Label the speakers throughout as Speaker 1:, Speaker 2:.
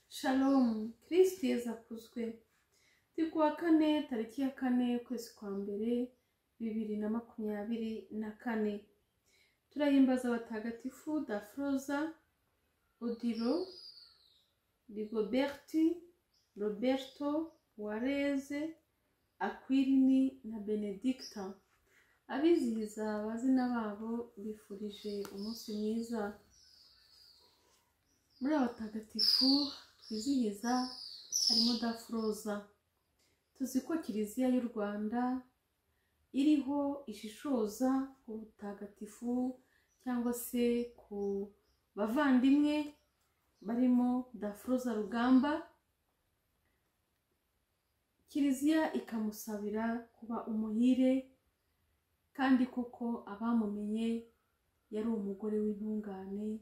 Speaker 1: shalomu kirisiti yezu akuzwe turi kuwa kane tariki ya kane ukwezi kwa mbere bibiri na makumyabiri na kane turahimbaza abatagatifu dafroza odiro rigoberti roberto wareze akwirini na benedicta abizihiza abazina babo bifurije umunsi mwiza muri abatagatifu twizihiza harimo dafroza tuzi ko kiliziya y'u rwanda iriho ishishoza ku butagatifu cyangwa se ku bavandimwe barimo dafroza rugamba kiliziya ikamusabira kuba umuhire kandi koko abamumenye yari umugore w'intungane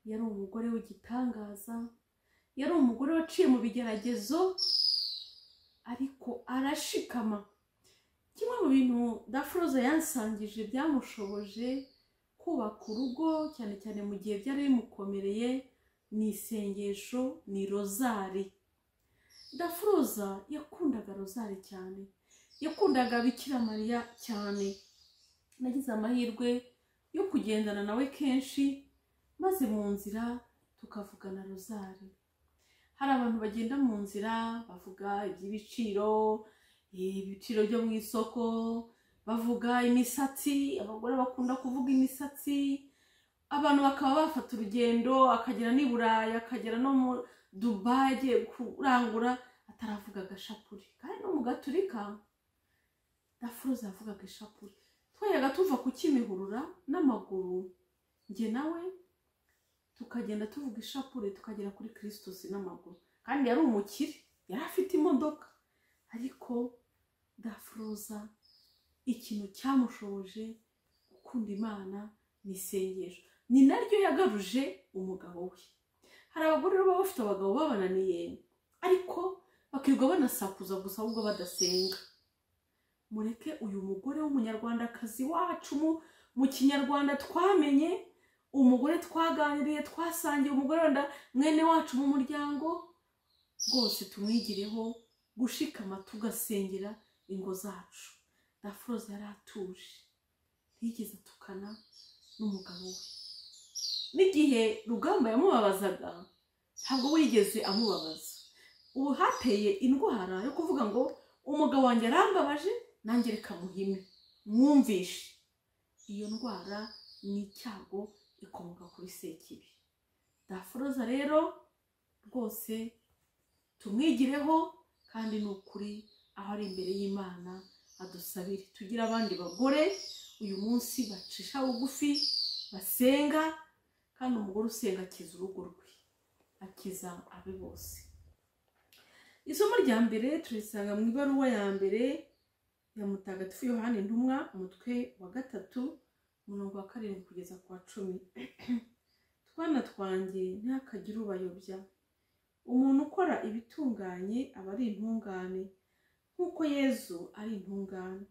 Speaker 1: yari umugore w'igitangaza yari umugore waciye mu bigeragezo ariko arashikama kimwe mu bintu dafuroza yansangije byamushoboje kubaka urugo cyane cyane mu gihe byari bimukomereye ni isengesho ni rozari dafuroza yakundaga rozari cyane yakundaga bikira mariya cyane nagize amahirwe yo kugendana nawe kenshi maze mu nzira tukavugana rozari hari abantu bagenda mu nzira bavuga iby'ibiciro ibiciro byo mu isoko bavuga imisatsi abagore bakunda kuvuga imisatsi abantu bakaba bafata urugendo akagera n'i burayi akagera no mu dubayi agiye kurangura ataravuga agashapuri kandi no mu gaturika dafuruza yavugaga ishapure twajyaga tuva ku kimihurura n'amaguru njye nawe tukagenda tuvuga ishapure tukagera kuri kirisitusi n'amaguru kandi yari umukire yari afite imodoka ariko dafuruza ikintu cyamushoboje gukunda imana ni isengesho ni naryo yagaruje umugabo we hari abagore baba bafite abagabo babananiye ariko bakirirwa banasakuza gusa ahubwo badasenga mureke uyu mugore w'umunyarwandakazi wacu mu- mu kinyarwanda twamenye umugore twaganiriye twasangiye umugore wenda mwene wacu mu muryango rwose tumwigireho gushikama tugasengera ingo zacu dafuroza yari atuje ntiyigeze atukana n'umugabo we n'igihe rugamba yamubabazaga ntabwo we yigeze amubabaza ubu hateye indwara yo kuvuga ngo umugabo wanjye arambabaje nanjye reka muhime mwumvishe iyo ndwara ni icyago ikomoka kuri sekibi daforoza rero rwose tumwigireho kandi ni ukuri aho ari imbere y'imana adusabire tugire abandi bagore uyu munsi bacisha bugufi basenga kandi umugore usenga akiza urugo rwe akiza abe bose isomo rya mbere turisanga mu ibaruwa ya mbere ya mutagatifu yohani intumwa umutwe wa gatatu umurongo wa karindwi kugeza ku wa cumi twana twanjye ntihakagire ubayobya umuntu ukora ibitunganye aba ari intungane nk'uko yezu ari intungane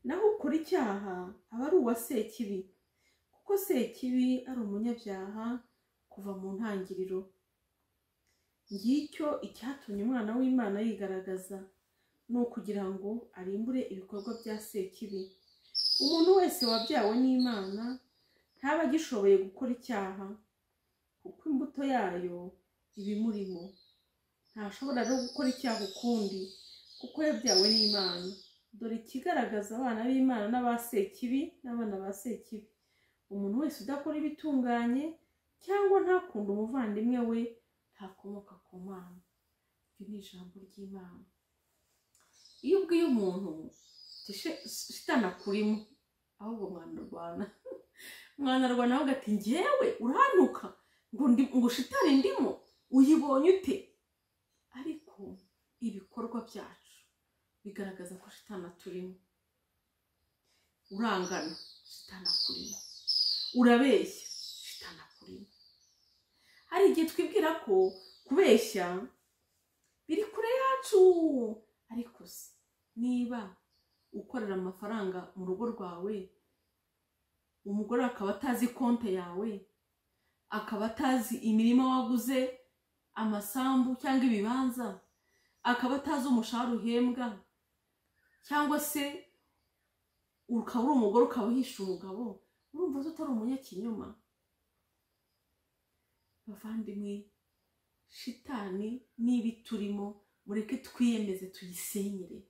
Speaker 1: naho ukora icyaha aba ari uwa sekibi kuko sekibi ari umunyabyaha kuva mu ntangiriro ngicyo icyatumye umwana w'imana yigaragaza ni ukugira ngo arimbure ibikorwa bya sekibi umuntu wese wabyawe n'imana ntaba agishoboye gukora icyaha kuko imbuto yayo iba imurimo ntashobora no gukora icyaha ukundi kuko yabyawe n'imana dore ikigaragaza abana b'imana n'aba sekibi n'abana ba sekibi umuntu wese udakora ibitunganye cyangwa ntakunde umuvandimwe we ntakomoka ku mana iryo ni ijambo ry'imana iyo ubwiye umuntu uti "She- shitani akurimo ahubwo mwanarwana mwanarwana nawe ugati ngewe uranuka ngo ndi- ngo shitani ndimo uyibonye ute ariko ibikorwa byacu bigaragaza ko shitani aturimo urangana shitani akurimo urabeshya shitani akurimo hari igihe twibwira ko kubeshya biri kure yacu ariko se niba ukorera amafaranga mu rugo rwawe umugore akaba atazi konti yawe akaba atazi imirima waguze amasambu cyangwa ibibanza akaba atazi umushahara uhembwa cyangwa se ukaba uri umugore ukaba uhisha umugabo urumva utari umunyakinyoma bavandimwe shitani niba turimo mureke twiyemeze tuyisenyere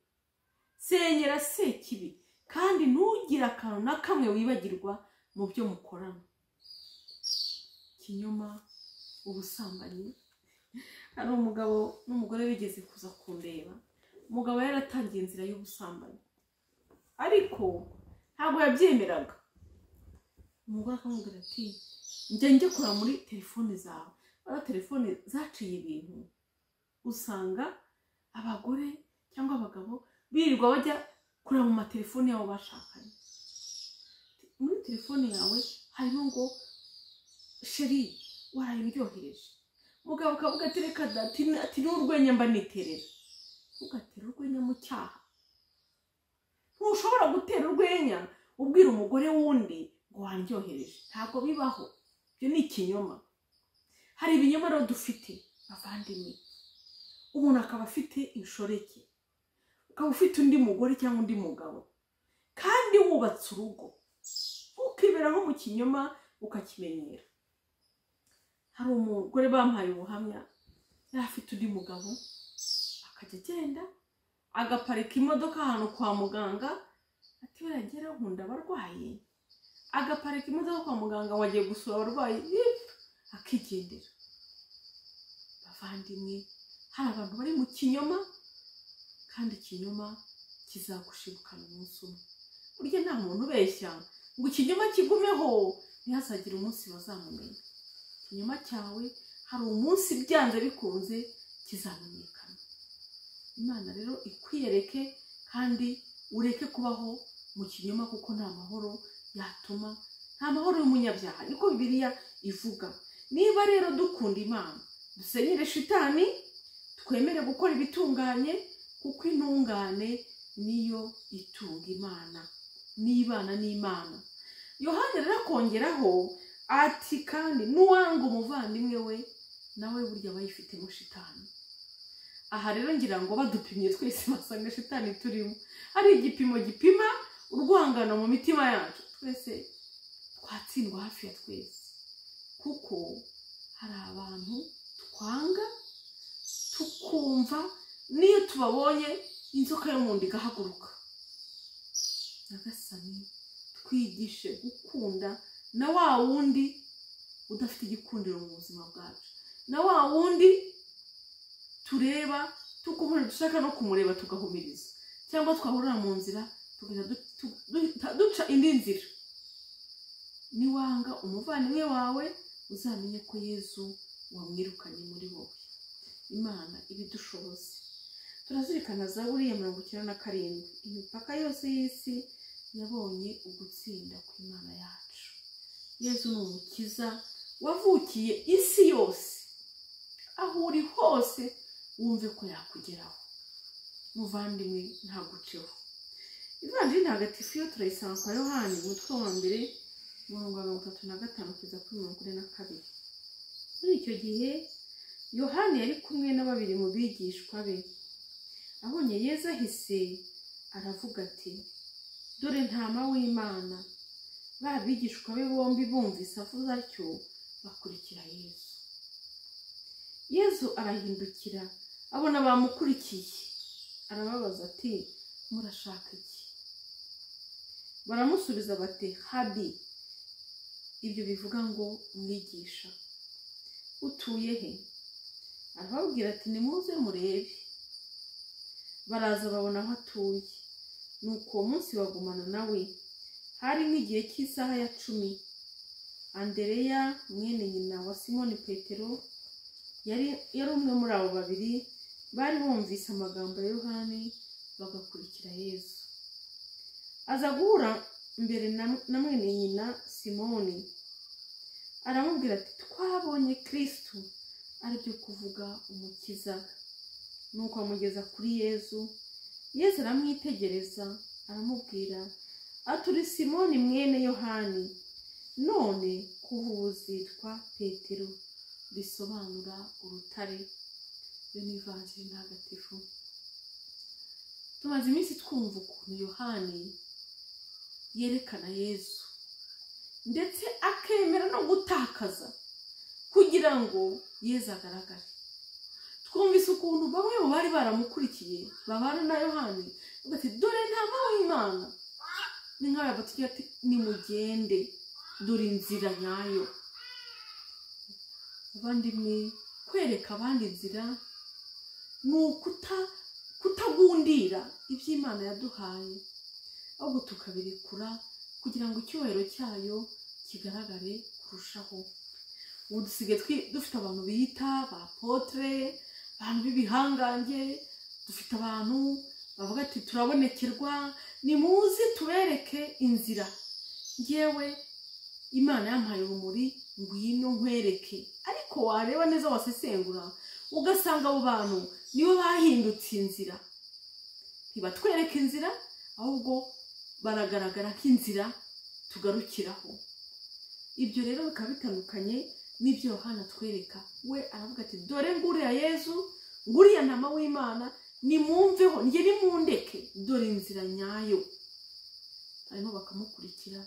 Speaker 1: senyera sekibi kandi ntugire akantu na kamwe wibagirwa mu byo mukorana kinyoma ubusambanyi hari umugabo n'umugore bigeze kuza kundeba umugabo yaratangiye inzira y'ubusambanyi ariko ntabwo yabyemeraga umugore akamubwira ati njya njye kora muri telefone zawe bariya telefone zaciye ibintu usanga abagore cyangwa abagabo birirwa bajya kureba mu matelefone yabo bashakanye muri telefone yawe harimo ngo sheri warayiryohereje mugabo ukavuga ati reka ati n'urwenya mba niterera ntugatere urwenya mu cyaha ntushobora gutera urwenya ubwira umugore wundi ngo waryohereje ntabwo bibaho ibyo ni ikinyoma hari ibinyoma rero dufite bavandimwe umuntu akaba afite inshoreke ukaba ufite undi mugore cyangwa undi mugabo kandi wubatse urugo ukibera nko mu kinyoma ukakimenyera hari umugore bamuhaye ubuhamya yari afite undi mugabo akajya agenda agaparika imodoka ahantu kwa muganga ati baragera nkunda abarwayi agaparika imodoka kwa muganga ngo agiye gusura abarwayi akigendera bavandimwe hari abantu bari mu kinyoma kandi ikinyoma kizagushibukana umunsi umwe burya nta muntu ubeshya ngo ikinyoma kigumeho ntihazagire umunsi bazamumenya ikinyoma cyawe hari umunsi byanze bikunze kizamenyekana imana rero ikwiyereke kandi ureke kubaho mu kinyoma kuko nta mahoro yatuma nta mahoro y'umunyabyaha niko bibiliya ivuga niba rero dukunda imana dusenyere shitani twemere gukora ibitunganye kuko intungane niyo itunga imana n'ibana n'imana yohani rero akongeraho ati kandi n'uwanga umuvandimwe we nawe burya aba yifitemo shitani aha rero ngira ngo badupimye twese basanga shitani turimo hari igipimo gipima urwangano mu mitima yacu twese twatsindwa hafi ya twese kuko hari abantu twanga tukumva n'iyo tubabonye inzoka yo mu nda igahaguruka nyagasani twigishe gukunda na wa wundi udafite igikundiro mu buzima bwacu na wa wundi tureba tukubona dushaka no kumureba tugahumiriza cyangwa twahurira mu nzira tugahita duca indi nzira niwanga umuvandimwe wawe uzamenye ko yezu wamwirukanye muri wowe imana ibidushoboze turazirikana za buriya mirongo icyenda na karindwi imipaka yose y'isi yabonye ugutsinda ku imana yacu yezu ni umukiza wavukiye isi yose aho uri hose wumve ko yakugeraho muvandimwe ntaguceho ivanjiri ntagatifu yo turayisanga kwa yohani umutwe wa mbere mirongo mirongo itatu na gatanu kugeza kuri mirongo ine na kabiri muri icyo gihe yohani yari kumwe na babiri mu bigishwa be abonye yezu ahise aravuga ati dore ntama w'imana ba bigishwa be bombi bumvise avuze atyo bakurikira yezu yezu arahindukira abona bamukurikiye arababaza ati murashaka iki baramusubiza bati habi ibyo bivuga ngo mwigisha utuye he arababwira ati nimuze murebe baraza babona aho atuye nuko uwo munsi bagumana nawe hari nk'igihe cy'isaha ya cumi andereya mwene nyina wa simoni petero yari yari umwe muri abo babiri bari bumvise amagambo ya yohani bagakurikira yezu aza guhura mbere na mwene nyina simoni aramubwira ati twabonye kirisitu aribyo kuvuga umukiza nuko amugeza kuri yezu yezu aramwitegereza aramubwira aturi simoni mwene yohani none kuva ubu uzitwa petero risobanura urutare yo ni ivanjiri ntagatifu tumaze iminsi twumva ukuntu yohani yerekana yezu ndetse akemera no gutakaza kugira ngo yezu agaragare twumvise ukuntu bamwe mu bari baramukurikiye babana na yohani bavuga ati dore ntama w'imana ni nk'ayo batubwira ati nimugende dore inzira nyayo abandimwe kwereka abandi inzira ni ukuta kutagundira iby'imana yaduhaye ahubwo tukabirekura kugira ngo icyubahiro cyayo kigaragare kurushaho ubu dusigaye twi- dufite abantu bita ba potere abantu b'ibihangange dufite abantu bavuga ati turabonekerwa nimuze tubereke inzira ngewe imana yampaye urumuri ngwino nkwereke ariko wareba neza wasesengura ugasanga abo bantu nibo bahindutse inzira ntibatwereka inzira ahubwo baragaragara nk'inzira tugarukiraho ibyo rero bikaba bitandukanye n'ibyo yohana atwereka we aravuga ati dore nguriya yezu nguriya ntama w'imana nimwumveho njye nimundeke dore inzira nyayo hanyuma bakamukurikira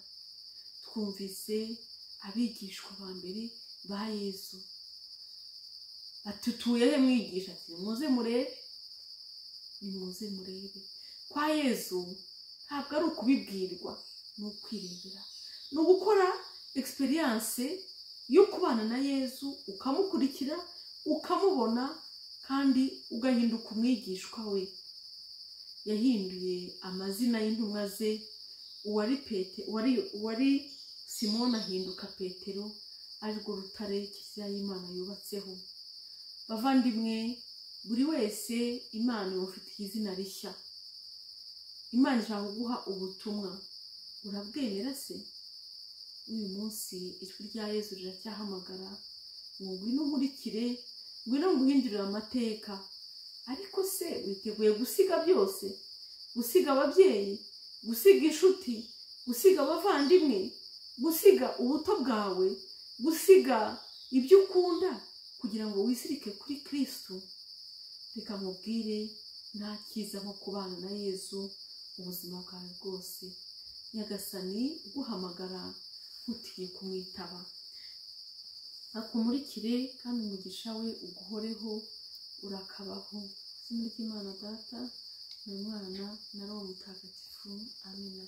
Speaker 1: twumvise abigishwa ba mbere ba yezu ati utuye he mwigisha ati nimuze murebe nimuze murebe kwa yezu ntabwo ari ukubibwirwa ni ukwirebera ni ugukora egisperiyanse yo kubana na yezu ukamukurikira ukamubona kandi ugahinduka umwigishwa we yahinduye amazina y'intumwa ze uwari pete uwari uwari simoni ahinduka petero arirwo rutare kizira y'imana yubatseho bavandimwe buri wese imana imufitiye izina rishya imana ishaka kuguha ubutumwa urabwemera se n'uyu munsi ijwi rya yezu riracyahamagara ngo ngwino nkurikire ngwino nguhindurire amateka ariko se witeguye gusiga byose gusiga ababyeyi gusiga inshuti gusiga abavandimwe gusiga ubuto bwawe gusiga ibyo ukunda kugira ngo wisirike kuri kirisitu reka mubwire nta cyiza nko kubana na yezu ubuzima bwawe bwose nyagasani guhamagara ntutinye kumwitaba akumurikire kandi umugisha we uguhoreho urakabaho izina ry'imana data ni umwana na roho mutagatifu amina